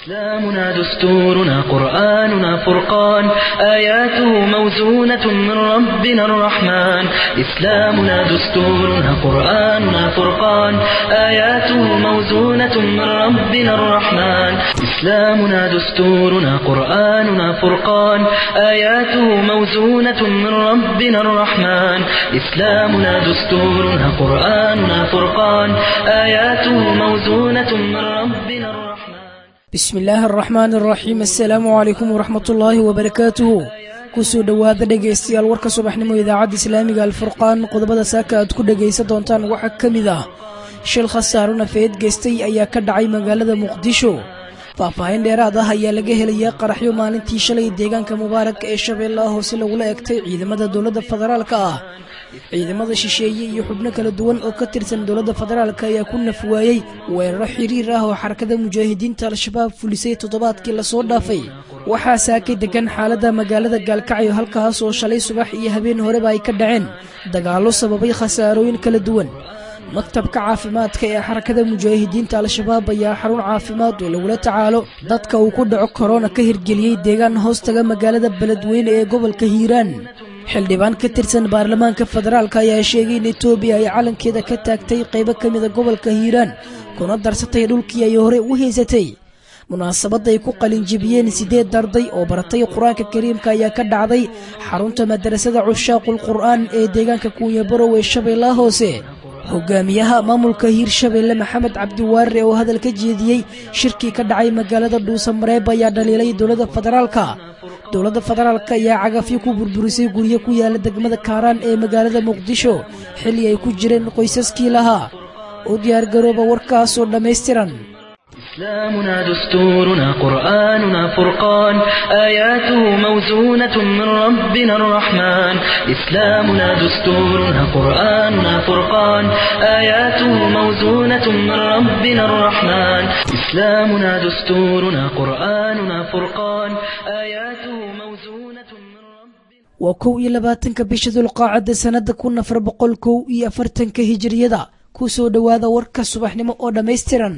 إسلامنا دستورنا قرآننا فرقان آياته موزونة من ربنا الرحمن إسلامنا دستورنا قرآننا فرقان آياته موزونة من ربنا الرحمن إسلامنا دستورنا قرآننا فرقان آياته موزونة من ربنا الرحمن إسلامنا دستورنا قرآننا فرقان آياته موزونة من ربنا الرحمن bismi illaahi araxmaan araxiim assalaamu calaykum waraxmatullaahi wabarakaatuhu kusoo dhowaada dhegaystayaal warka subaxnimo idaacadda islaamiga alfurqaan qodobada saaka aad ku dhegaysan doontaan waxaa ka mid ah shil khasaaro nafeed geystay ayaa ka dhacay magaalada muqdisho faahfaahin dheeraad ah ayaa laga helaya qaraxyo maalintii shalay deegaanka mubaarak ee shabeellaha hoose lagula egtay ciidamada dowladda federaalka ah ciidamada shisheeye iyo xubno kala duwan oo ka tirsan dowladda federaalk ayaa ku nafwaayey weeraro xiriir ah oo xarakada mujaahidiinta al-shabaab fulisay toddobaadkii lasoo dhaafay waxaa saakay degan xaaladda magaalada gaalkacyo halkaas oo shalay subax iyo habeen horeba ay ka dhaceen dagaallo sababay khasaarooyin kala duwan maktabka caafimaadka ee xarakada mujaahidiinta al-shabaab ayaa xarun caafimaad oo lagula tacaalo dadka uu ku dhaco korona ka hirgeliyey deegaan hoostaga magaalada beledweyne ee gobolka hiiraan xildhibaan ka tirsan baarlamaanka federaalk ayaa sheegay in etoobiya ay calankeeda ka taagtay qaybo ka mida gobolka hiiraan kuna darsatay dhulkii ay hore u haysatay munaasabadda ay ku qalinjibiyeen siddeed darday oo baratay qur-aanka kariimka ayaa ka dhacday xarunta madarasada cushaaqul qur'aan ee deegaanka kuunyabarow ee shabeellaha hoose hogaamiyaha maamulka hiirshabeelle maxamed cabdiwaarre oo hadal ka jeediyey shirkii ka dhacay magaalada dhuusamareeb ayaa dhaliilay dowladda federaalka dowladda federaalk ayaa cagafyo ku burburisay guryo ku yaala degmada kaaraan ee magaalada muqdisho xilli ay ku jireen qoysaskii lahaa u diyaargarooba warkaasoo dhammaystiran إسلامنا دستورنا قرآننا فرقان آياته موزونة من ربنا الرحمن إسلامنا دستورنا قرآننا فرقان آياته موزونة من ربنا الرحمن إسلامنا دستورنا قرآننا فرقان آياته موزونة من ربنا waa kow iyo labaatanka bisha dulqaacadda sannadda kun afar boqol kow iyo afartanka hijiriyada ku soo dhowaada warka subaxnimo oo dhammaystiran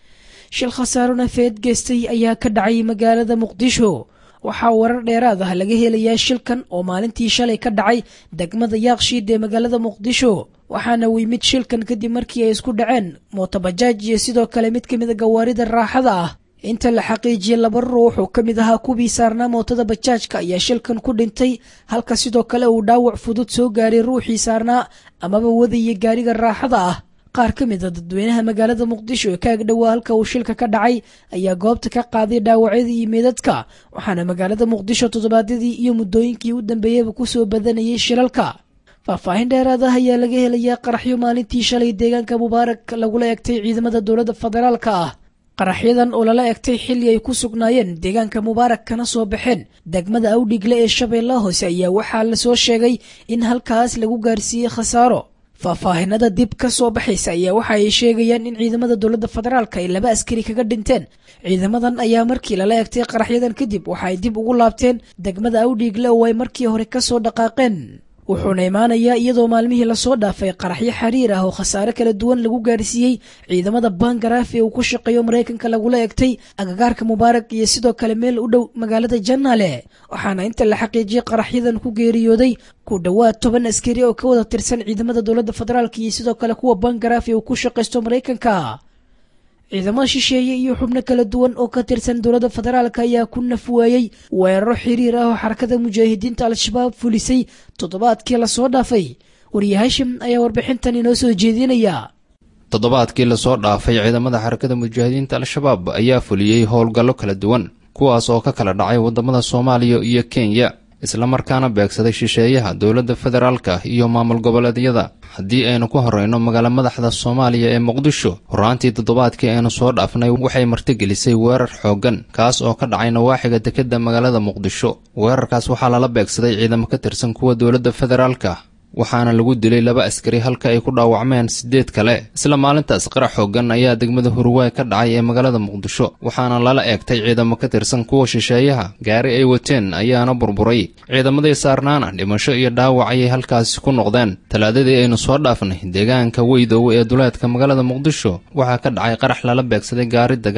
shil khasaaro nafeed geystay ayaa ka dhacay magaalada muqdisho waxaa warar dheeraad ah laga helayaa shilkan oo maalintii shalay ka dhacay degmada yaaqshiid ee magaalada muqdisho waxaana weymid shilkan kadib markii ay isku dhaceen mootobajaaj iyo sidoo kale mid ka mida gawaarida raaxada ah inta la xaqiijiyey laba ruux oo ka mid ahaa kuwii saarnaa mootada bajaajka ayaa shilkan ku dhintay halka sidoo kale uu dhaawac fudud soo gaaray ruuxii saarnaa amaba wadaya gaariga raaxada ah qaar ka mid a dadweynaha magaalada muqdisho ee ka agdhowaa halka uu shilka ka dhacay ayaa goobta ka qaaday dhaawacyadii iyo meedadka waxaana magaalada muqdisho toddobaadyadii iyo muddooyinkii u dambeeyeyba kusoo badanayay shilalka faahfaahin dheeraad ah ayaa laga helayaa qaraxyo maalintii shalay deegaanka mubaarak lagula egtay ciidamada dowladda federaalka ah qaraxyadan oo lala egtay xilli ay ku sugnaayeen deegaanka mubaarak kana soo baxeen degmada awdhigle ee shabeellaha hoose ayaa waxaa lasoo sheegay in halkaas lagu gaarsiiyey khasaaro faahfaahinada dib ka soo baxaysa ayaa waxa ay sheegayaan in ciidamada dowladda federaalka ay laba askari kaga dhinteen ciidamadan ayaa markii lala egtay qaraxyadan kadib waxa ay dib ugu laabteen degmada awdhiigle oo ay markii hore ka soo dhaqaaqeen wuxuuna imaanayaa iyadoo maalmihii lasoo dhaafay qaraxyo xiriir ah oo khasaare kala duwan lagu gaarsiiyey ciidamada bangaraaf ee uu ku shaqeeyo maraykanka lagula egtay agagaarka mubaarak iyo sidoo kale meel u dhow magaalada janaale waxaana inta la xaqiijiyey qaraxyadan ku geeriyooday ku dhowaad toban askari oo ka wada tirsan ciidamada dowladda federaalk iyo sidoo kale kuwa bangaraaf ee uu ku shaqaysto maraykanka ciidamada shisheeye iyo xubno kala duwan oo ka tirsan dowladda federaalk ayaa ku nafwaayey weeraro xiriir ah oo xarakada mujaahidiinta al-shabaab fulisay toddobaadkii lasoo dhaafay wariye hashim ayaa warbixintan inoo soo jeedinaya toddobaadkii lasoo dhaafay ciidamada xarakada mujaahidiinta al-shabaab ayaa fuliyey howlgallo kala duwan kuwaas oo ka kala dhacay waddamada soomaaliya iyo kenya islamarkaana beegsaday shisheeyaha dowladda federaalka iyo maamul goboleedyada haddii aynu ku horeyno magaalo madaxda soomaaliya ee muqdisho horaantii toddobaadkii aynu soo dhaafnay waxay martigelisay weerar xooggan kaas oo ka dhacay nawaaxiga dekedda magaalada muqdisho weerarkaas waxaa lala beegsaday ciidamo ka tirsan kuwa dowladda federaalka waxaana lagu dilay laba askari halka ay ku dhaawacmeen siddeed kale isla maalintaas qarax xooggan ayaa degmada hurwaay ka dhacay ee magaalada muqdisho waxaana lala eegtay ciidamo ka tirsan kuwa shisheeyaha gaari ay wateen ayaana burburay ciidamadii saarnaana dhimasho iyo dhaawac ayay halkaasi ku noqdeen talaadadii aynu soo dhaafnay deegaanka weydoowe ee duleedka magaalada muqdisho waxaa ka dhacay qarax lala beegsaday gaari dagaal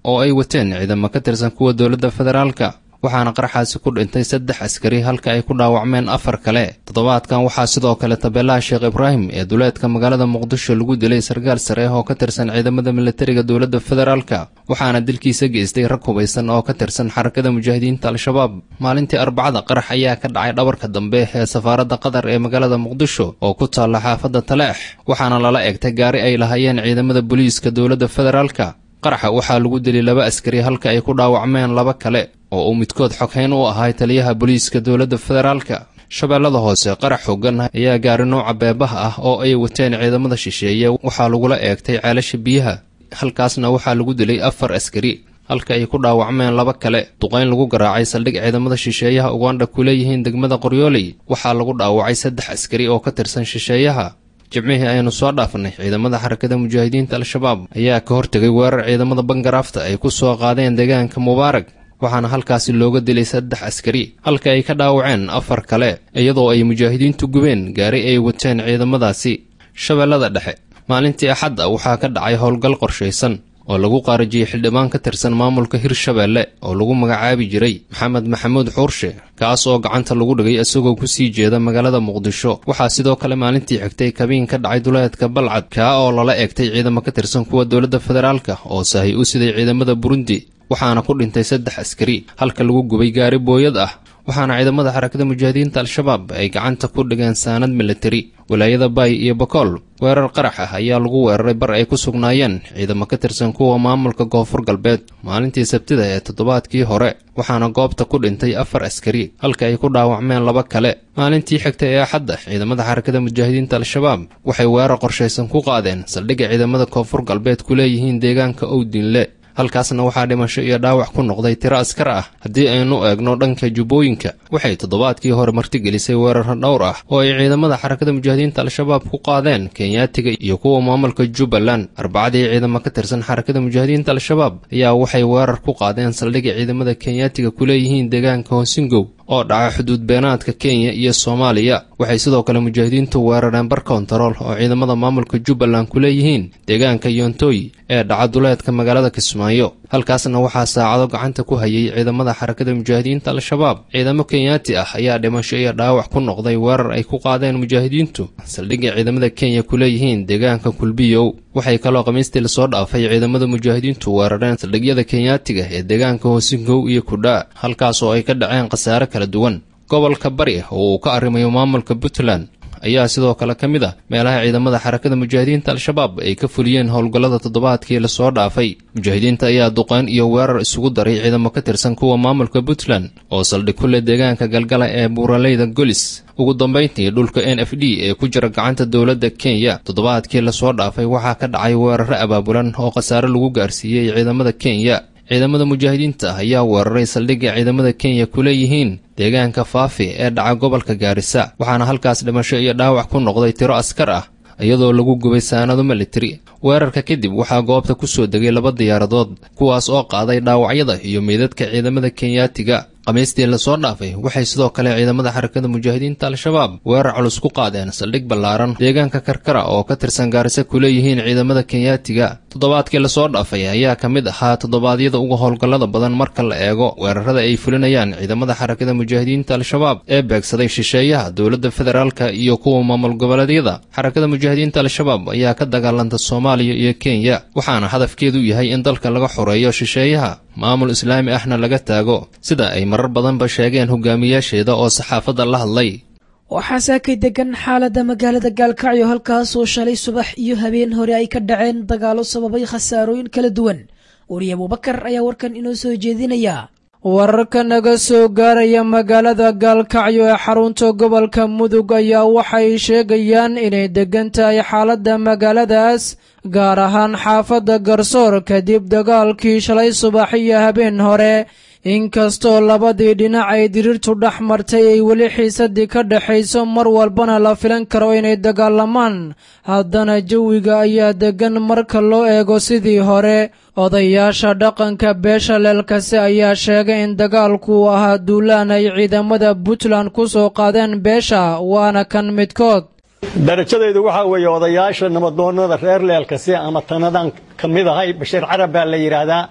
oo ay wateen ciidamo ka tirsan kuwa dowladda federaalka waxaana qaraxaasi ku dhintay saddex askari halka ay ku dhaawacmeen afar kale toddobaadkan waxaa sidoo kale tabeelaha sheekh ibraahim ee duleedka magaalada muqdisho lagu dilay sarkaal sare oo ka tirsan ciidamada militariga dowladda federaalka waxaana dilkiisa geystay rag hubaysan oo ka tirsan xarakada mujaahidiinta al-shabaab maalintii arbacada qarax ayaa ka dhacay dhabarka dambe ee safaaradda qatar ee magaalada muqdisho oo ku taalla xaafadda taleex waxaana lala egtay gaari ay lahaayeen ciidamada booliiska dowladda federaalka qaraxa waxaa lagu dilay laba askari halka ay ku dhaawacmeen laba kale oo uu midkood xoghayn u ahay taliyaha booliiska dowladda federaalka shabeellada hoose qarax xoogan ayaa gaari nooca beebaha ah oo ay wateen ciidamada shisheeye waxaa lagula eegtay ceelasha biyaha halkaasna waxaa lagu dilay afar askari halka ay ku dhaawacmeen laba kale duqayn lagu garaacay saldhig ciidamada shisheeyaha ugandha ku leeyihiin degmada qoryooley waxaa lagu dhaawacay saddex askari oo ka tirsan shisheeyaha jimcihii aynu soo dhaafnay ciidamada xarakada mujaahidiinta al-shabaab ayaa ka hortegay weerar ciidamada bangaraafta ay ku soo qaadeen deegaanka mubaarag waxaana halkaasi looga dilay saddex askari halka ay ka dhaawaceen afar kale iyadoo ay mujaahidiintu gubeen gaari ay wateen ciidamadaasi shabeellada dhexe maalintii axadda waxaa ka dhacay howlgal qorshaysan oo lagu qaarajiyey xildhibaan ka tirsan maamulka hirshabeelle oo lagu magacaabi jiray maxamed maxamuud xuurshe kaas oo gacanta lagu dhigay isagoo kusii jeeda magaalada muqdisho waxaa sidoo kale maalintii xigtay kabiin ka dhacay duleedka balcad kaa oo lala egtay ciidamo ka tirsan kuwa dowladda federaalka oo sahay u siday ciidamada burundi waxaana ku dhintay saddex askari halka lagu gubay gaari booyad ah waxaana ciidamada xarakada mujaahidiinta al-shabaab ay gacanta ku dhigeen saanad militari walaayada baay iyo bakool weerar qarax ah ayaa lagu weeraray bar ay ku sugnaayeen ciidamo ka tirsan kuwa maamulka koonfur galbeed maalintii sabtida ee toddobaadkii hore waxaana goobta ku dhintay afar askari halka ay ku dhaawacmeen laba kale maalintii xigta ee axadda ciidamada xarakada mujaahidiinta al-shabaab waxay weerar qorshaysan ku qaadeen saldhigga ciidamada koonfur galbeed ku leeyihiin deegaanka owdinle halkaasna waxaa dhimasho iyo dhaawac ku noqday tiro askar ah haddii aynu eegno dhanka jubbooyinka waxay toddobaadkii hore martigelisay weeraro dhowr ah oo ay ciidamada xarakada mujaahidiinta al-shabaab ku qaadeen kenyaatiga iyo kuwa maamulka jubbaland arbacadii ciidamo ka tirsan xarakada mujaahidiinta al-shabaab ayaa waxay weerar ku qaadeen saldhigga ciidamada kenyaatiga ku leeyihiin deegaanka hoosingow oo dhaca xuduud beenaadka kenya iyo soomaaliya waxay sidoo kale mujaahidiintu weerareen bar kontarool oo ciidamada maamulka jubbaland ku leeyihiin deegaanka yontooy ee dhaca duleedka magaalada kismaayo halkaasna waxaa saacado gacanta ku hayay ciidamada xarakada mujaahidiinta al-shabaab ciidamo kenyaati ah ayaa dhimasho iyo dhaawac ku noqday weerar ay ku qaadeen mujaahidiintu saldhigga ciidamada kenya ku leeyihiin deegaanka kulbiyow waxay kaloo khamiistii lasoo dhaafay ciidamada mujaahidiintu weerareen saldhigyada kenyaatiga ee deegaanka hoosingow iyo kudhaa halkaas oo ay ka dhaceen khasaare kala duwan gobolka bari oo uu ka arrimayo maamulka puntland ayaa sidoo kale ka mid ah meelaha ciidamada xarakada mujaahidiinta al-shabaab ay ka fuliyeen howlgallada toddobaadkii lasoo dhaafay mujaahidiinta ayaa duqeyn iyo weerar isugu daray ciidamo ka tirsan kuwa maamulka puntland oo saldhig ku leh deegaanka galgala ee buuraleyda golis ugu dambayntii dhulka n f d ee ku jira gacanta dowladda kenya toddobaadkii lasoo dhaafay waxaa ka dhacay weeraro abaabulan oo khasaare lagu gaarsiiyey ciidamada kenya ciidamada mujaahidiinta ah ayaa weeraray saldhigga ciidamada kenya ku leeyihiin deegaanka faafi ee dhaca gobolka gaarisa waxaana halkaas dhimasho iyo dhaawac ku noqday tiro askar ah iyadoo lagu gubay saanado militari weerarka kadib waxaa goobta ku soo degay laba diyaaradood kuwaas oo qaaday dhaawacyada iyo meydadka ciidamada kenyaatiga khamiistii lasoo dhaafay waxay sidoo kale ciidamada xarakada mujaahidiinta al-shabaab weerar culus ku qaadeen saldhig ballaaran deegaanka karkara oo ka tirsan gaarisa ku leeyihiin ciidamada kenyaatiga toddobaadkii lasoo dhaafay ayaa ka mid ahaa toddobaadyada uga howlgallada badan marka la eego weerarada ay fulinayaan ciidamada xarakada mujaahidiinta al-shabaab ee beegsaday shisheeyaha dowladda federaalka iyo kuwa maamul goboleedyada xarakada mujaahidiinta al-shabaab ayaa ka dagaalanta soomaaliya iyo kenya waxaana hadafkeedu yahay in dalka laga xoreeyo shisheeyaha maamul islaami ahna laga taago sida ay marar badanba sheegeen hogaamiyaasheeda oo saxaafadda la hadlay waxaa saakay degan xaaladda magaalada gaalkacyo halkaasoo shalay subax iyo habeen hore ay ka dhaceen dagaalo sababay khasaarooyin kala duwan weriye abubakar ayaa warkan inoo soo jeedinaya wararka naga soo gaaraya magaalada gaalkacyo ee xarunta gobolka mudug ayaa waxay sheegayaan inay degan tahay xaaladda magaaladaas gaar ahaan xaafadda garsoor kadib dagaalkii shalay subax iyo habeen hore inkastoo labadii dhinac ay diriirtu dhex martay ay weli xiisadii ka dhexayso mar walbana la filan karo inay dagaalamaan haddana jawiga ayaa deggan marka loo eego sidii hore odayaasha dhaqanka beesha leelkase ayaa sheegay in dagaalku uu ahaa duulaan ay ciidamada puntland ku soo qaadeen beesha waana kan midkood darajadaydu waxaa weeye odayaasha nabadoonnada reer leelkase ama tanadan ka mid ahay bashiir carab baa la yidhaahdaa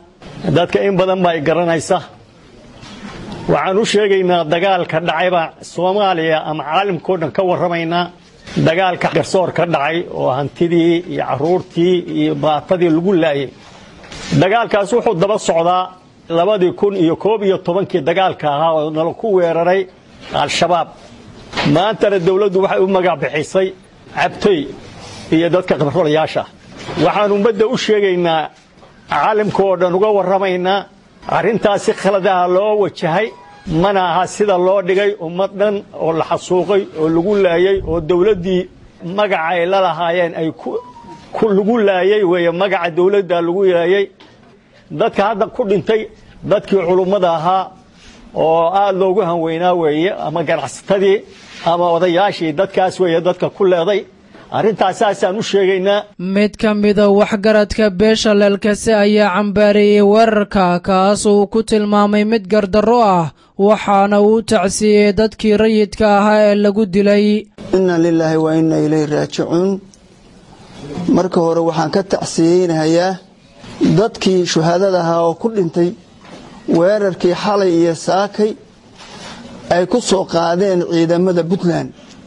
dadka in badan baa i garanaysa waxaan u sheegaynaa dagaalka dhacayba soomaaliya ama caalamkao dhan ka warramaynaa dagaalka garsoor ka dhacay oo hantidii iyo carruurtii iyo baatadii lagu laayay dagaalkaas wuxuu daba socdaa labadii kun iyo koob iyo tobankii dagaalka ahaa oo nala ku weeraray al-shabaab maantana dawladdu waxay u magac bixisay cabtoy iyo dadka khibrolayaasha waxaan ummadda u sheegaynaa caalamka oo dhan uga warramaynaa arrintaasi khaladaha loo wajahay mana aha sida loo dhigay ummad dhan oo la xasuuqay oo lagu laayey oo dawladdii magaca ay la lahaayeen ay lagu laayey weeye magaca dawladda lagu laayey dadka hadda ku dhintay dadkii culummada ahaa oo aad loogu hanweynaa weeye ama ganacsatadii ama odayaashii dadkaas weeye dadka ku leeday arrintaas saasaan u sheegaynaa mid ka mida waxgaradka beesha leelkase ayaa cambaareeyey weerarka kaas uu ku tilmaamay mid gardarro ah waxaana uu tacsiiyey dadkii rayidka ahaa ee lagu dilay inna lilaahi wa inna ilayhi raajicuun marka hore waxaan ka tacsiyeynahayaa dadkii shuhaadada ahaa oo ku dhintay weerarkii xalay iyo saakay ay ku soo qaadeen ciidamada puntland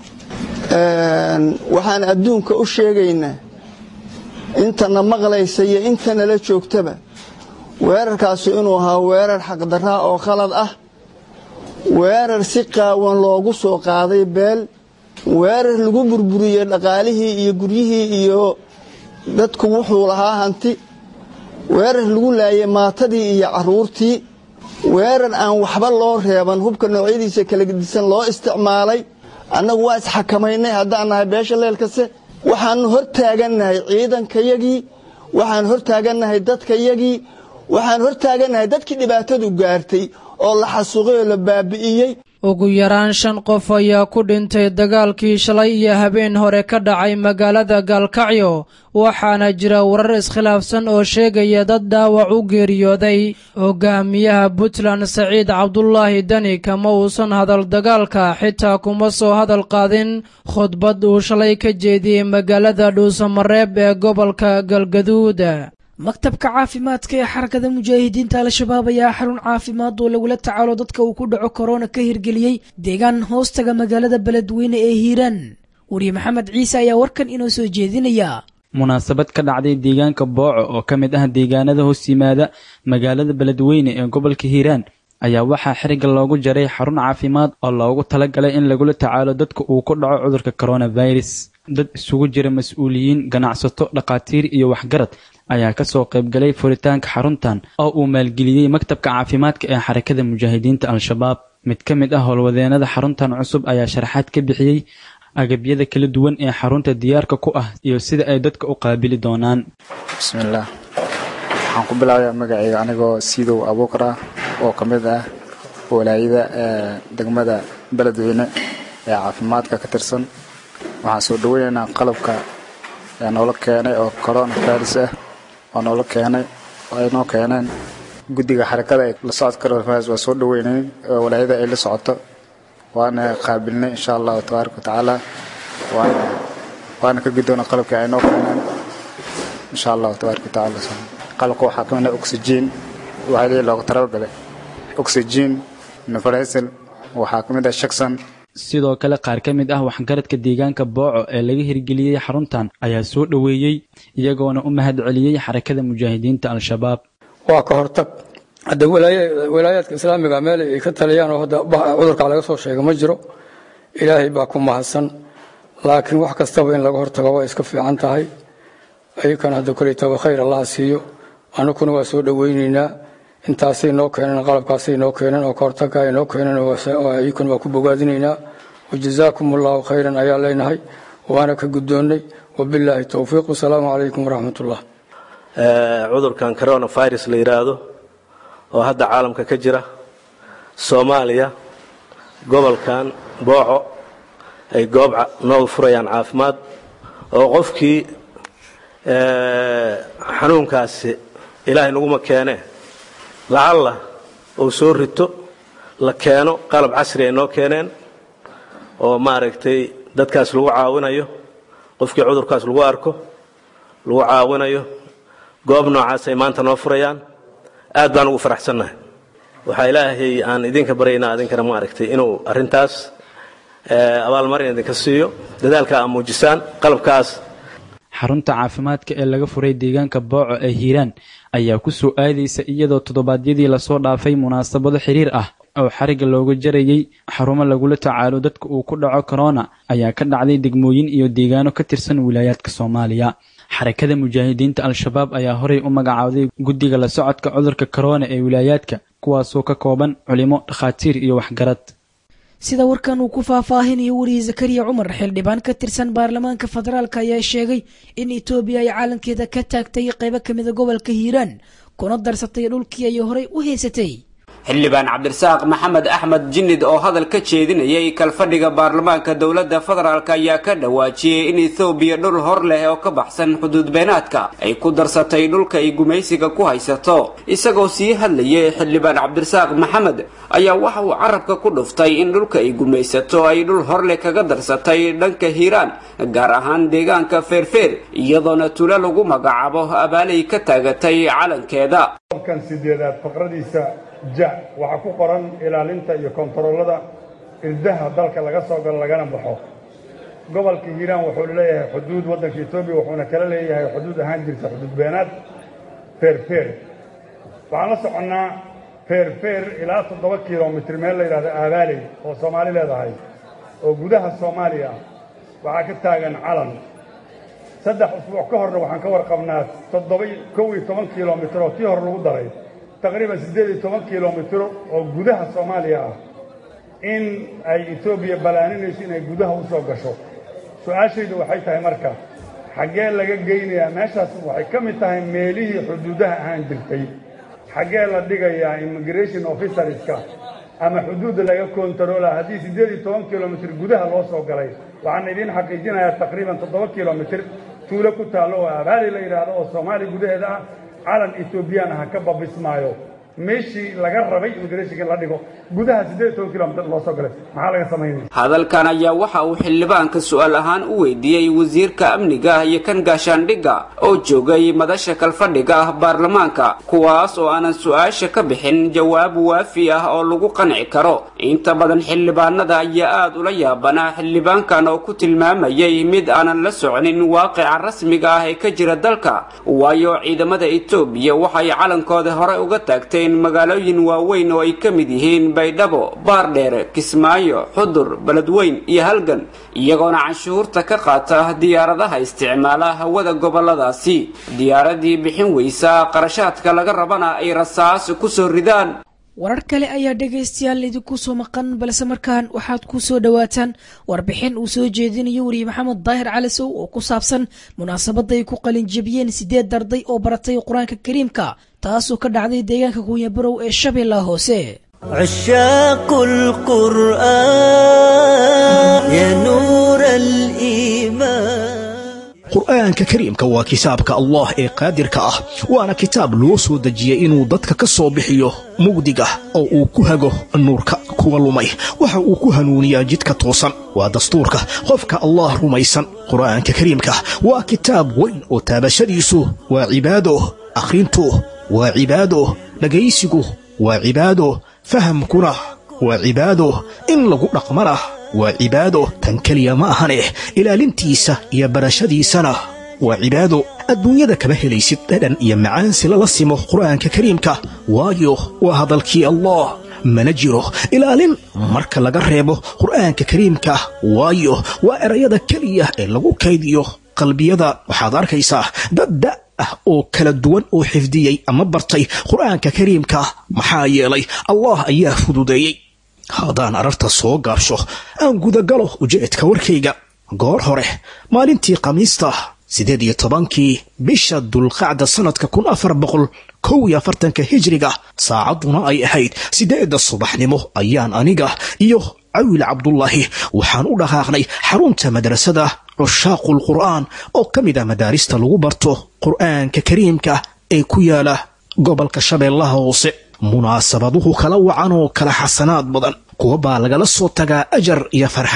waxaan adduunka u sheegaynaa intana maqlaysa iyo intanala joogtaba weerarkaasi inuu ahaa weerar xaqdarraa oo khalad ah weerar si qaawan loogu soo qaaday beel weerar lagu burburiyey dhaqaalihii iyo guryihii iyo dadku wuxuu lahaa hanti weerar lagu laayay maatadii iyo carruurtii weerar aan waxba loo reeban hubka noocyadiisa kala gedisan loo isticmaalay annagu waa isxakamaynay haddaan nahay beesha leelkase waxaanu hor taagannahay ciidankayagii waxaan hor taagannahay dadkayagii waxaan hor taagannahay dadkii dhibaatadu gaartay oo la xasuuqay oo la baabi'iyey ugu yaraan shan qof ayaa ku dhintay dagaalkii shalay iyo habeen hore ka dhacay magaalada gaalkacyo waxaana jira warar iskhilaafsan oo sheegaya dad dhaawac u geeriyooday hogaamiyaha puntland saciid cabdulaahi deni kama uusan hadal dagaalka xitaa kuma soo hadal qaadin khudbad uu shalay ka jeediyey magaalada dhuusamareeb ee gobolka galgaduud maktabka caafimaadka ee xarakada mujaahidiinta al-shabaab ayaa xarun caafimaad oo lagula tacaalo dadka uu ku dhaco korona ka hirgeliyey deegaan hoostaga magaalada beledweyne ee hiiraan wariye maxamed ciise ayaa warkan inoo soo jeedinaya munaasabad ka dhacday deegaanka booco oo ka mid ah deegaanada hoos yimaada magaalada beledweyne ee gobolka hiiraan ayaa waxaa xiriga loogu jaray xarun caafimaad oo loogu talagalay in lagula tacaalo dadka uu ku dhaco cudurka coronavirus dad isugu jira mas-uuliyiin ganacsato dhakhaatiir iyo waxgarad ayaa kasoo qaybgalay furitaanka xaruntan oo uu maalgeliyey maktabka caafimaadka ee xarakada mujaahidiinta al-shabaab mid ka mid ah howlwadeenada xaruntan cusub ayaa sharaxaad ka bixiyey agabyada kala duwan ee xarunta diyaarka ku ah iyo sida ay dadka u qaabili doonaan bismillaah waxaan ku bilaabayaa magacayga anigoo siidow abuukar ah oo ka mid ah walaayada degmada beledweyne ee caafimaadka ka tirsan waxaan soo dhaweynaynaa qalabka noola keenay oo corona virus ah oo noola keenay oo ay noo keeneen guddiga xarakada ay la socodka coronavirus waa soo dhaweynay oo walaayada ay la socoto waana qaabilnay insha allahu tabaaraka watacaala waana waana ka guddoona qalabkii ay noo keeneen insha allahu tabaaraka watacaala qalabka waxaa ka mid ah oxygen waxaa leeyahay looga talagalay oxygen nefaresel waxaa ka mid ah shaksan sidoo kale qaar ka mid ah waxgaradka deegaanka booco ee laga hirgeliyey xaruntan ayaa soo dhoweeyey iyagoona u mahad celiyey xarakada mujaahidiinta al-shabaab waa ka hortag hadda walaayaadka islaamiga meel ay ka taliyaan oo hadda cudurka laga soo sheega ma jiro ilaahay baa ku mahadsan laakiin wax kastaba in laga hortago waa iska fiican tahay ayakana hadda koletaba khayr allaha siiyo anukuna waa soo dhoweyneynaa intaasay noo keeneen qalabkaasay noo keeneen oo kahortaga ay noo keeneen ayakuna waa ku bogaadinaynaa wajazaakum allahu khayran ayaa leenahay waana ka guddoonnay wabilaahi towfiiq wasalaamu calaykum waraxmatullah cudurkan coronavirus la yidhaahdo oo hadda caalamka ka jira soomaaliya gobolkan booco ay goob nooga furayaan caafimaad oo qofkii xanuunkaasi ilaahay naguma keene lacalla uu soo rito la keeno qalab casri ay noo keeneen oo maaragtay dadkaas lagu caawinayo qofkii cudurkaas lagu arko lagu caawinayo goob noocaas ay maanta noo furayaan aad baan ugu faraxsannahay waxaa ilaahay aan idinka baryaynaa idinkana ma aragtay inuu arrintaas abaalmarin idinka siiyo dadaalka aa muujisaan qalabkaas xarunta caafimaadka ee laga furay deegaanka booco ee hiiraan ayaa ku soo aadaysa iyadoo toddobaadyadii lasoo dhaafay munaasabado xiriir ah oo xarigga looga jarayey xarumo lagula tacaalo dadka uu ku dhaco korona ayaa ka dhacday degmooyin iyo deegaano ka tirsan wilaayaadka soomaaliya xarakada mujaahidiinta al-shabaab ayaa horey u magacaawday guddiga la socodka cudurka korona ee wilaayaadka kuwaasoo ka kooban culimo dhakhaatiir iyo waxgarad sida warkan uu ku faahfaahinayo weriye zakariya cumar xildhibaan ka tirsan baarlamaanka federaalk ayaa sheegay in etoobiya ay caalamkeeda ka taagtay qaybo kamida gobolka hiiraan kuna darsatay dhulkii ay horey u haysatay xildhibaan cabdirasaaq maxamed axmed jinnid oo hadal ka jeedinayay kalfadhiga baarlamaanka dowladda federaalk ayaa ka dhawaajiyey in ethoobiya dhul hor leh oo ka baxsan xuduud beenaadka ay ku darsatay dhulka ay gumaysiga ku haysato isagoo sii hadlayay xildhibaan cabdirasaaq maxamed ayaa waxa uu carabka ku dhuftay in dhulka ay gumaysato ay dhul horleh kaga darsatay dhanka hiiraan gaar ahaan deegaanka feerfeer iyadoona tula lagu magacaabo abaalay ka taagatay calankeeda ja waxaa ku qoran ilaalinta iyo kontaroolada irdaha dalka laga soo galo lagana baxo gobolka hiiraan wuxuu leeyahay xuduud waddanka etoobiya wuxuuna kala leeyahay xuduud ahaan jirta xuduud beenaad feerfeer waxaan la soconnaa feerfeer ilaa toddoba kilomitr meel la yidhahdo aabaaley oo soomaali leedahay oo gudaha soomaaliya waxaa ka taagan calan saddex usbuuc ka horna waxaan ka warqabnaa toddoba kow iyo toban kilomitr oo kii hore lagu daray taqriiban siddeed iyo toban kilomitr oo gudaha soomaaliya ah in ay etoobiya ballaaninayso inay gudaha u soo gasho su-aashaydu waxay tahay marka xaggee laga geynayaa meeshaas waxay ka mid tahay meelihii xuduudaha ahaan jirtay xaggee la dhigayaa immigration officerska ama xuduudda laga kontaroola haddii siddeed iyo toban kilomitr gudaha loo soo galay waxaan idiin xaqiijinayaa taqriiban toddoba kilomitr tuulo ku taallo oo abaali la yidhaahdo oo soomaaliya gudaheeda ah calan etoobiyaan aha ka babismaayo meeshii laga rabay immigrationka in la dhigo gudaha siddeed iyo toban kilomitr loo soo galay maxaa laga samaynaya hadalkan ayaa waxa uu xildhibaanka su-aal ahaan u weydiiyey wasiirka amniga iyo kan gaashaandhigga oo joogay madasha kalfadhiga ah baarlamaanka kuwaas oo aanan su-aasha ka bixin jawaab waafi ah oo lagu qanci karo inta badan xildhibaanada ayaa aada ula yaabanaa xildhibaankan oo ku tilmaamayay mid aanan la soconin waaqica rasmiga ah ee ka jira dalka waayo ciidamada etoobiya waxay calankooda hore uga taagteen magaalooyin waaweyn oo ay ka mid yihiin baydhabo baardheere kismaayo xudur beledweyn iyo halgan iyagoona canshuurta ka qaata diyaaradaha isticmaala hawada goboladaasi diyaaradii bixin weysa qarashaadka laga rabana ay rasaas ku soo ridaan warar kale ayaa dhegaystayaal idinku soo maqan balse markaan waxaad ku soo dhowaataan warbixin uu soo jeedinayo weriye maxamed daahir calisow oo ku saabsan munaasabadda ay ku qalinjebiyeen sideed darday oo baratay qur-aanka kariimka taasoo ka dhacday deegaanka kunyabarow ee shabeellaha hoose عشاق القرآن يا نور الإيمان qur'aanka kariimka waa kitaabka allah ee qaadirka ah waana kitaab loo soo dejiyey inuu dadka ka soo bixiyo mugdiga oo uu ku hago nuurka kuwa lumay waxa uu ku hanuuniyaa jidka toosan waa dastuurka qofka allah rumaysan qur'aanka kariimka waa kitaab weyn oo taabashadiisu waa cibaado akhrintu waa cibaado dhegaysigu waa cibaado fahamkuna waa cibaado in lagu dhaqmana waa cibaado tan keliya ma ahane ilaalintiisa iyo barashadiisana waa cibaado adduunyada kama helaysid dhadhan iyo macaansi lala simo qur'aanka kariimka waayo waa hadalkii allah mana jiro ilaalin marka laga reebo qur'aanka kariimka waayo waa erayada keliya ee lagu kaydiyo qalbiyada waxaad arkaysaa dad da' ah oo kala duwan oo xifdiyey ama bartay qur'aanka kariimka maxaa yeelay allah ayaa fududeeyey haddaan ararta soo gaabsho aan gudagalo ujeedka warkayga goor hore maalintii khamiista siddeed iyo tobankii bisha dulqacda sannadka kun afar boqol kow iyo afartanka hijriga saacadduna ay ahayd siddeedda subaxnimo ayaan aniga iyo cawil cabdullaahi waxaan u dhaqaaqnay xarunta madrasada cushaaqul qur'aan oo ka mid ah madaarista lagu barto qur'aanka kariimka ee ku yaala gobolka shabeellaha hoose munaasabaduhu kala wacan oo kala xasanaad badan kuwa baa lagala soo tagaa ajar iyo farxad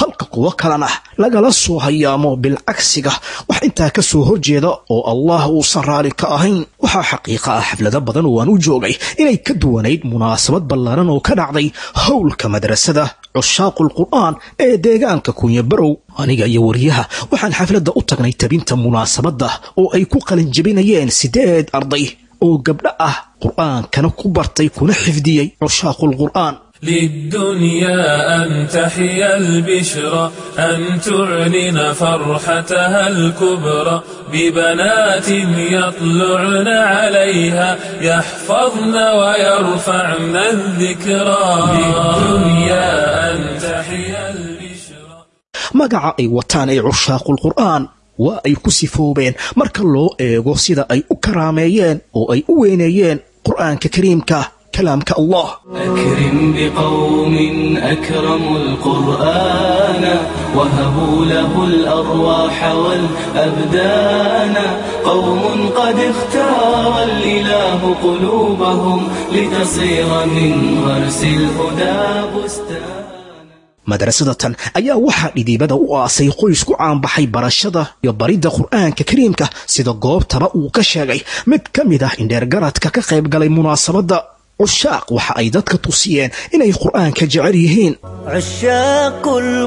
halka kuwo kalena lagala soo hayaamo bilcagsiga wax intaa ka soo horjeeda oo allah uusan raali ka ahayn waxaa xaqiiqa ah xaflado badan oo aan u joogay inay ka duwanayd munaasabad ballaaran oo ka dhacday howlka madrasada cushaaqul qur'aan ee deegaanka kunyabarow aniga iyo wariyaha waxaan xafladda u tagnay tabinta munaasabadda oo ay ku qalinjabinayeen siddeed arday oo gabdho ah qur'aankana ku bartay kuna xifdiyey cushaaqul qur'aan للدنيا أن تحيا البشرى أن تعلن فرحتها الكبرى ببنات يطلعن عليها يحفظن ويرفعن الذكرى للدنيا أن تحيا البشرى magaca ay wataan ee cushaaqul qur'aan waa ay ku sifoobeen marka loo eego sida ay u karaameeyeen oo ay u weyneeyeen qur'aanka kariimka kalaamka allah أكرم بقوم أكرموا القرآن وهبوا له الأرواح والأبدان قوم قد اختار الإله قلوبهم لتصير من غرس الهدى بستان madrasadatan ayaa waxaa dhidiibada u aasay qoys ku caanbaxay barashada iyo baridda qur'aanka kariimka sida goobtaba uu ka sheegay mid ka mid ah indheergaradka ka qayb galay munaasabadda cushaaq waxa ay dadka tusiyeen inay qur'aanka jecel yihiin عشاق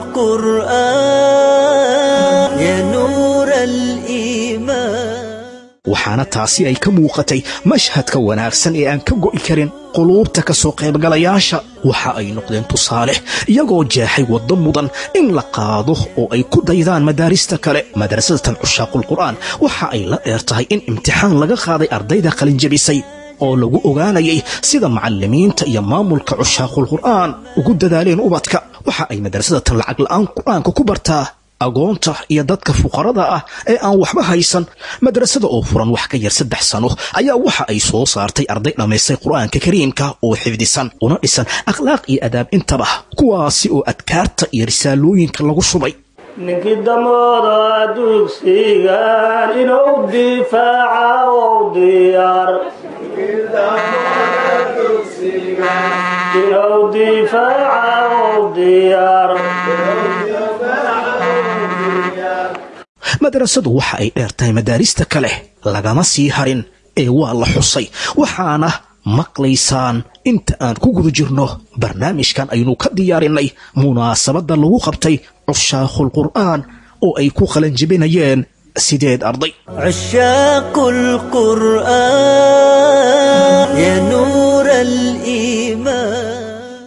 القرآن يا نور الإيمان waxaana taasi ay ka muuqatay mashhadka wanaagsan ee aan ka go'i karin quluubta ka soo qaybgalayaasha waxa ay noqdeen tusaale iyagoo jeexay waddo mudan in la qaado oo ay ku daydaan madaarista kale madrasadatan cushaaqul qur'aan waxa ay la dheer tahay in imtixaan laga qaaday ardayda qalinjabisay oo lagu ogaanayay sida macallimiinta iyo maamulka cushaaqul qur'aan ugu dadaaleen ubadka waxa ay madrasadatan lacag la'aan qur'aanka ku bartaa agoonta iyo dadka fuqarada ah ee aan waxba haysan madrasada oo furan wax ka yar saddex sano ayaa waxa ay soo saartay arday dhammaystay qur'aanka kariimka oo xifdisan una dhisan akhlaaq iyo adaab intaba kuwaasi oo adkaarta iyo risaalooyinka lagu shubay ninkii damooda dugsigan inuu difaaca ou diyaar inuu difaaca ou diyaar madrasadu waxa ay dheer tahay madaarista kale lagama sii harin ee waa la xusay waxaana maqlaysaan inta aan ku guda jirno barnaamijkan aynu ka diyaarinay munaasabadda lagu qabtay cushaaqul qur'aan oo ay ku qalanjabinayeen sideed arday عشاق القرآن يا نور الإيمان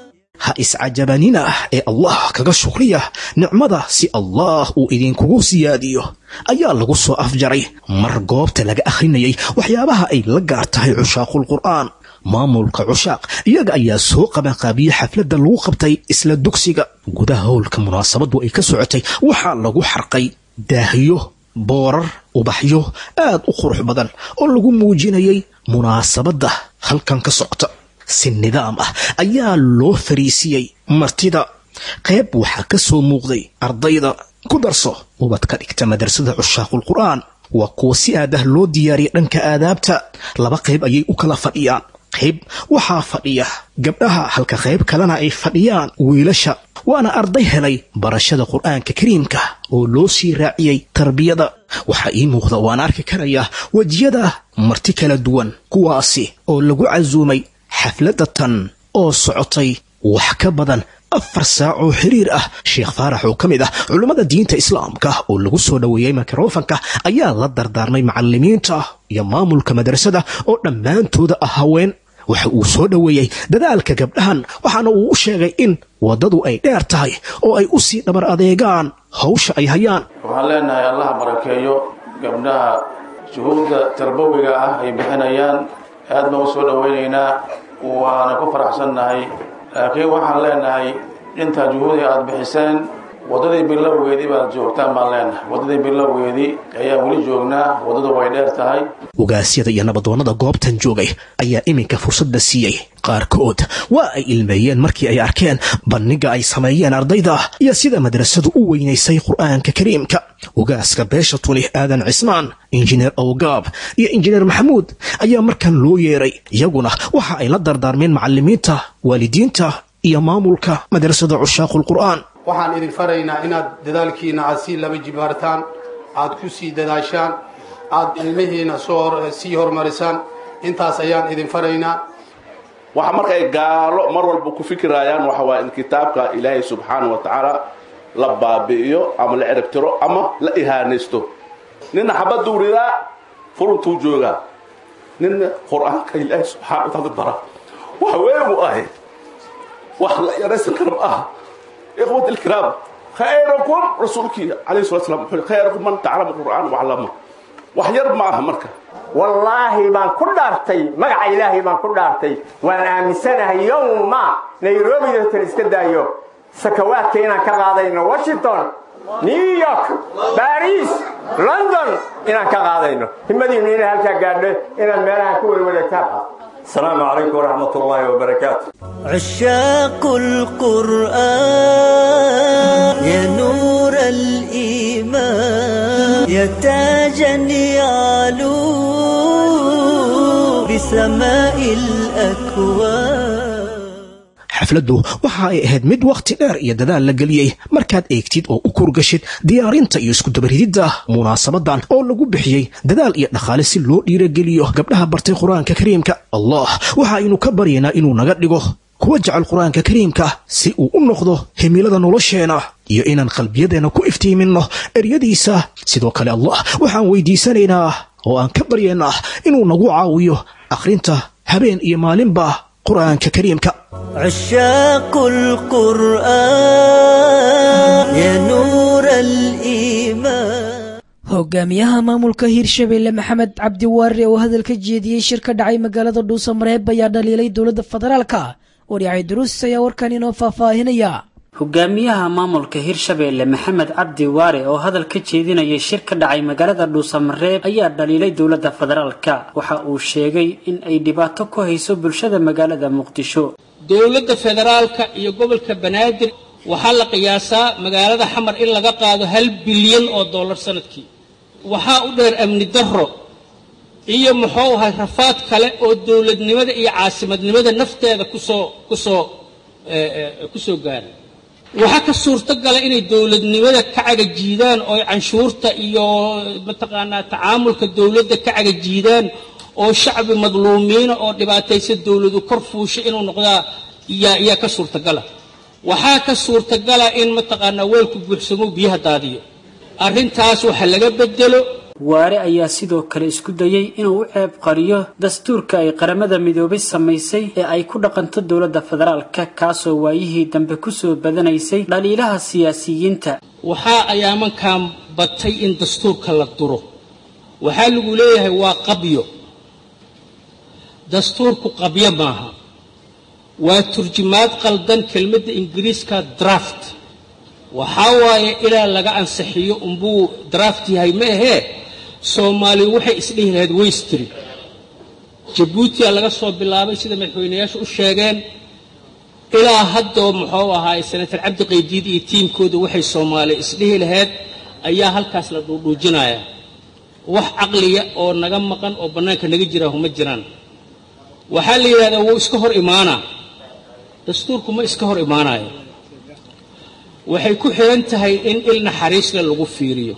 ha iscajabanina ah ee allah kaga shukriya nicmada si allah uu idinkugu siyaadiyo ayaa lagu soo afjaray mar goobta laga akhrinayay waxyaabaha ay la gaar tahay cushaaqul qur'aan maamulka cushaaq iyaga ayaa soo qabanqaabiyey xafladda lagu qabtay isla dugsiga gudaha howlka munaasabadu ay ka socotay waxaa lagu xarqay daahyo boorar ubaxyo aad u qurux badan oo lagu muujinayay munaasabadda halkan ka socota si nidaam ah ayaa loo fariisiyey martida qayb waxaa ka soo muuqday ardayda ku darso ubad ka dhigta madrasada cushaaqul qur'aan waa kuwa si aad ah loo diyaariyay dhanka aadaabta laba qayb ayay u kala fadhiyaan qayb waxaa fadhiya gabdhaha halka qayb kalena ay fadhiyaan wiilasha waana arday helay barashada qur'aanka kariimka oo loo sii raaciyey tarbiyada waxaa ii muuqda waan arki karayaa wejiyada marti kala duwan kuwaasi oo lagu casuumay xafladda tan oo socotay wax ka badan afar saac oo xiriir ah sheekh faarax oo ka mid ah culummada diinta islaamka oo lagu soo dhoweeyey mikrofanka ayaa la dardaarmay macallimiinta iyo maamulka madrasada oo dhammaantooda ah haween waxa uu soo dhoweeyey dadaalka gabdhahan waxaana uu u sheegay in waddadu ay dheer tahay oo ay u sii dhabar adeegaan hawsha ay hayaan waxaan leenahay allaha barakeeyo gabdhaha juhuudda tarbawiga ah ay bixinayaan aad baan u soo dhowaynaynaa waana ku faraxsannahay laakiin waxaan leenahay intaa juhuudi aad bixiseen waddadii bilowgeedii baad joogtaan baan leenahay waddadii bilowgeedii ayaan weli joognaa waddadu way dheer tahay ogaasyada iyo nabadoonnada goobtan joogay ayaa iminka fursadda siiyey qaarkood waa ay ilmeeyeen markii ay arkeen bandhiga ay sameeyeen ardayda iyo sida madrasadu u weynaysay qur'aanka kariimka ogaaska beesha tuni aadan cismaan injineer awgaab iyo injineer maxamuud ayaa markan loo yeeray iyaguna waxa ay la dardaarmeen macallimiinta waalidiinta iyo maamulka madrasada cushaaqul qur'aan waxaan idin faraynaa inaad dadaalkiina aad sii laba jibaartaan aad ku sii dadaashaan aad ilmihiina soo sii horumarisaan intaas ayaan idin faraynaa waxa markay gaalo mar walba ku fikirayaan waxa waa in kitaabka ilaahay subxaana wa tacaala la baabi'iyo ama la ciribtiro ama la ihaanaysto nina xabaduu ridaa furuntuu joogaa nina qur-aanka ilaahay subxaana wa taala bara wax weegu ahay wax la yaraysan kara ma aha ikhwat ilkiraam khayrakum rasuulkii calayhi salatu salam wuxuu khayrakum man taclama qur'aan waclama wax yar ma aha marka wallaahi baan ku dhaartay magaca ilaahay baan ku dhaartay waan aaminsanahay yowma nairobi tan iska daayo sakawaadka inaan ka qaadayno washington new york baris london inaan ka qaadayno himadiinu inay halkaa gaadho inaad meelaha ku werwareegtaan السلام عليكم ورحمة الله وبركاته عشاق القرآن يا نور الإيمان يا تاجا يعلو بسماء الأكوان xafladdu waxa ay ahayd mid wakhti dheer iyo dadaal la geliyey markaad eegtid oo u kurgashid diyaarinta iyo iskudabarididda munaasabadan oo lagu bixiyey dadaal iyo dhaqaale si loo dhiirageliyo gabdhaha bartay qur-aanka kariimka allah waxa aynu ka baryaynaa inuu naga dhigo kuwa jecel qur-aanka kariimka si uu u noqdo himilada nolosheena iyo inaan qalbiyadeenna ku iftiiminno eryadiisa sidoo kale allah waxaan weydiisanaynaa oo aan ka baryaynaa inuu nagu caawiyo akhrinta habeen iyo maalinba qur-aanka kariimka عشاق القرآن يا نور الإيمان hogaamiyaha maamulka hirshabelle maxamed cabdi waare oo hadalka jeediyey shir ka dhacay magaalada dhuusamareeb ayaa dhaliilay dowladda federaalka waryacay duruus ayaa warkan inoo faahfaahinaya hogaamiyaha maamulka hirshabeelle maxamed cabdi waare oo hadal ka jeedinayay shir ka dhacay magaalada dhuusamareeb ayaa dhaliilay dowladda federaalka waxa uu sheegay in ay dhibaato ku hayso bulshada magaalada muqdisho dowladda federaalka iyo gobolka banaadir waxaa la qiyaasaa magaalada xamar in laga qaado hal bilyan oo dollar sanadkii waxaa u dheer amni darro iyo muxuu ahay rafaad kale oo dowladnimada iyo caasimadnimada nafteeda kusoo kusoo kusoo gaaray waxaa ka suurtogala inay dowladnimada ka cagajiidaan oo canshuurta iyo mataqaanaa tacaamulka dowladda ka cagajiidaan oo shacbi madluumiina oo dhibaataysa dowladu kor fuusha inuu noqdaa yaa yaa ka suurtagala waxaa ka suurtagala in mataqaanaa weelku buuxsamo biyaha daadiyo arrintaas waxa laga bedelo waare ayaa sidoo kale isku dayey inuu u ceeb qariyo dastuurka ay qaramada midoobay samaysay ee ay ku dhaqanto dowladda federaalka kaasoo waayihii dambe kusoo badanaysay dhaliilaha siyaasiyiinta waxaa ayaamankan batay in dastuurka la duro waxaa lagu leeyahay waa qabyo dastuurku qabyo maaha waa turjumaad qaldan kelmadda ingiriiska draft waxaa waaye ilaa laga ansixiyo unbuu draft yahay ma ahee soomaaliya waxay isdhihi lahayd weystri jabuutiya laga soo bilaabay sida madaxweynayaashu u sheegeen ilaa haddoo muxuu ahaay senator cabdi qaydiid iyo tiimkooda waxay soomaaliya isdhihi lahayd ayaa halkaas la dhuudhuujinayaa wax caqliya oo naga maqan oo bannaanka naga jira huma jiraan waxaa la yidhahdaa wuu iska hor imaanaa dastuurku ma iska hor imaanayo waxay ku xihan tahay in il naxariisle lagu fiiriyo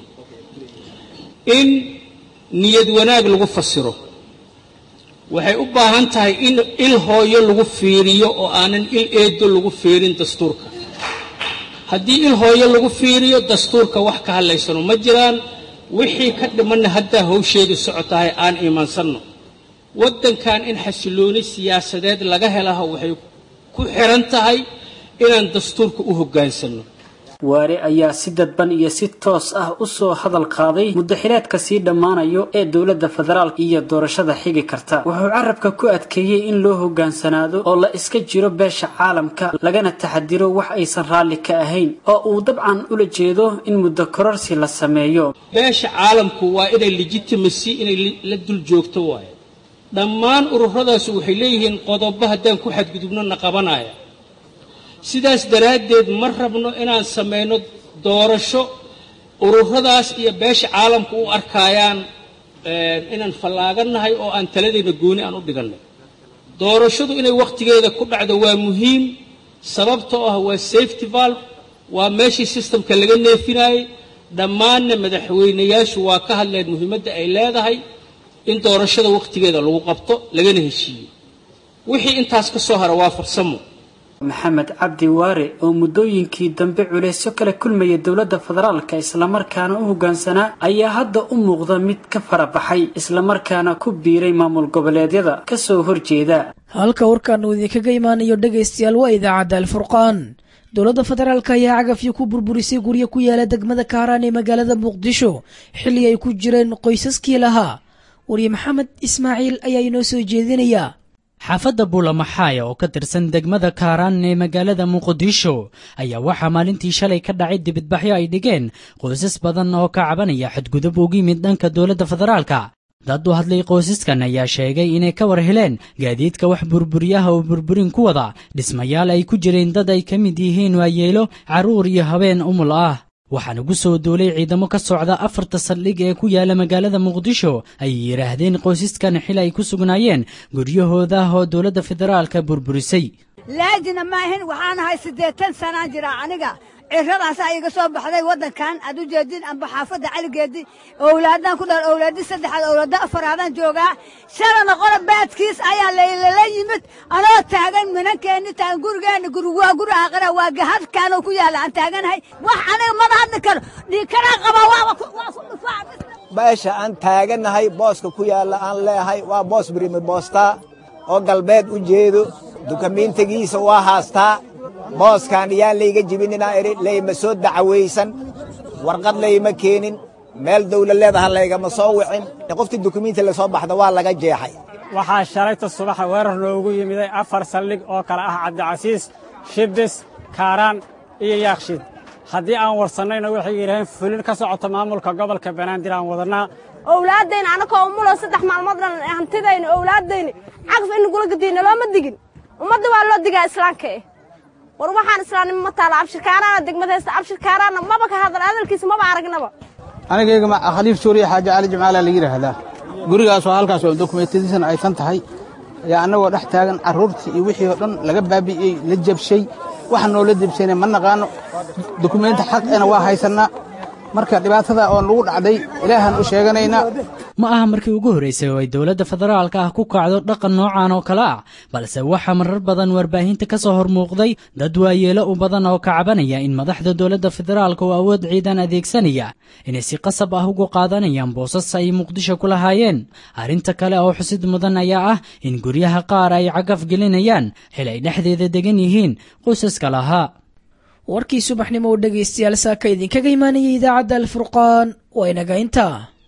in niyad wanaag lagu fasiro waxay u baahan tahay in il hooyo lagu fiiriyo oo aanan il eedo lagu fiirin dastuurka haddii il hooyo lagu fiiriyo dastuurka wax ka hadlaysano ma jiraan wixii ka dhimanna haddaa hawsheedu socotahay aan iimaansanno waddankan in xasilooni siyaasadeed laga helaha waxay ku xihan tahay inaan dastuurka u hoggaansanno waare ayaa si dadban iyo si toos ah u soo hadal qaaday muddaxileedka sii dhammaanayo ee dowladda federaalka iyo doorashada xigi karta wuxuu carabka ku adkeeyey in loo hoggaansanaado oo la iska jiro beesha caalamka lagana taxadiro wax aysan raalli ka ahayn oo uu dabcan ula jeedo in muddo kororsi la sameeyo beesha caalamku waa inay legitimacy inay la dul joogto waaye dhammaan ururadaasi waxay leeyihiin qodobo haddaan ku xadgudubno na qabanaya sidaas daraaddeed ma rabno inaan samayno doorasho ururadaas iyo beesha caalamku u arkaayaan inaan fallaagannahay oo aan taladayna gooni aan u dhigannay doorashadu inay wakhtigeeda ku dhacdo waa muhiim sababtoo ah waa safety valve waa meeshii sistamka laga neefinayey dhammaanna madaxweynayaashu waa ka hadleen muhiimadda ay leedahay in doorashada wakhtigeeda lagu qabto lagana heshiiyo wixii intaas ka soo hara waa farsamo maxamed cabdi waare oo muddooyinkii dambe culeysyo kala kulmaya dowladda federaalka islamarkaana u hoggaansanaa ayaa hadda u muuqda mid ka farabaxay islamarkaana ku biiray maamul goboleedyada kasoo horjeeda halka warkan uu idinkaga imaanayo dhegaystayaal waa idaacadda alfurqaan dowladda federaalk ayaa cagafyo ku burburisay guryo ku yaala degmada kaaraan ee magaalada muqdisho xilli ay ku jireen qoysaskii lahaa wariye maxamed ismaaciil ayaa inoo soo jeedinaya xaafadda buulamaxaaya oo ka tirsan degmada kaaraan ee magaalada muqdisho ayaa waxaa maalintii shalay ka dhacay dibidbaxyo ay dhigeen qoysas badan oo ka cabanaya xadgudub ugu yimid dhanka dowladda federaalka dad u hadlay qoysaskan ayaa sheegay inay ka war heleen gaadiidka wax burburiyaha oo burburin ku wada dhismayaal ay ku jireen dad ay ka mid yihiin waayeelo carruur iyo habeen umul ah waxaana gu soo duulay ciidamo ka socda afarta saldhig ee ku yaala magaalada muqdisho ayay yidhaahdeen qoysaskan xil ay ku sugnaayeen guryahooda oo dowladda federaalka burburisay laajina ma ahin waxaan ahay siddeetan sanaan jiraa aniga ciradaasaa iga soo baxday waddankan aad u jeedin amba xaafadda caligeedii owlaadaan ku dhal owlaadi saddexaad owlaada afaraadaan joogaa shalana qora baadkiis ayaa laylala yimid anoo taagan minankeenni taagan gurigeenna guri waa guri aakhira waa gahadkaanoo ku yaalla aan taaganahay wax aniga mada hadli karo dhiikanaa qabaa waa ku dhufaa meesha aan taagannahay booska ku yaalla aan leehay waa boos birimi boostaa oo galbeed u jeedo dukamiintigiisa waa haastaa booskaan iyaan layga jibinina idhi layma soo dacwaysan warqad layma keenin meel dawla leedaha laygama soo wicin qoftii dukumiinti la soo baxda waa laga jeexay waxaa shalayta subaxa weerar noogu yimiday afar saldhig oo kale ah cabdicasiis shibdis kaaraan iyo yaakshiid haddii aan warsannayna waxay yidhaheen fulin ka socota maamulka gobolka banaadir aan wadannaa owlaaddayna annakoo umulo saddex maalmood dhan hantidayna owlaaddayna cagaf in nagula gadiina looma digin ummadda waa loo digaa islaamka eh war waxaan islaamnimo ma taala abshirkaaraana degmad haysta abshirkaaraana maba ka hadal hadalkiisa maba aragnaba anigayga khaliif suuriya xaaji cali jimcaala la yidhaahdaa gurigaas oo halkaas oo dokumentadiisana aysan tahay ayaa annagoo dhex taagan carruurtii iyo wixii oo dhan laga baabi'iyey la jabshay waxa noola jabsayna ma naqaano dokumenti xaqena waa haysannaa marka dhibaatada oo nagu dhacday ilaahaan u sheeganaynaa ma aha markii ugu horraysay oo ay dowladda federaalka ah ku kacdo dhaqan noocan oo kale ah balse waxaa marar badan warbaahinta ka soo hormuuqday dad waayeelo u badan oo ka cabanaya in madaxda dowladda federaalka oo awood ciidan adeegsanaya inay si qasab ah ugu qaadanayaan boosas ay muqdisho ku lahaayeen arrinta kale oo xusid mudan ayaa ah in guryaha qaar ay cagaf gelinayaan xil ay dhexdeeda degan yihiin qoysaska lahaa warkii subaxnimo oo dhegaystayaal saaka idinkaga imaanayay idaacadda alfurqaan waa inaga intaa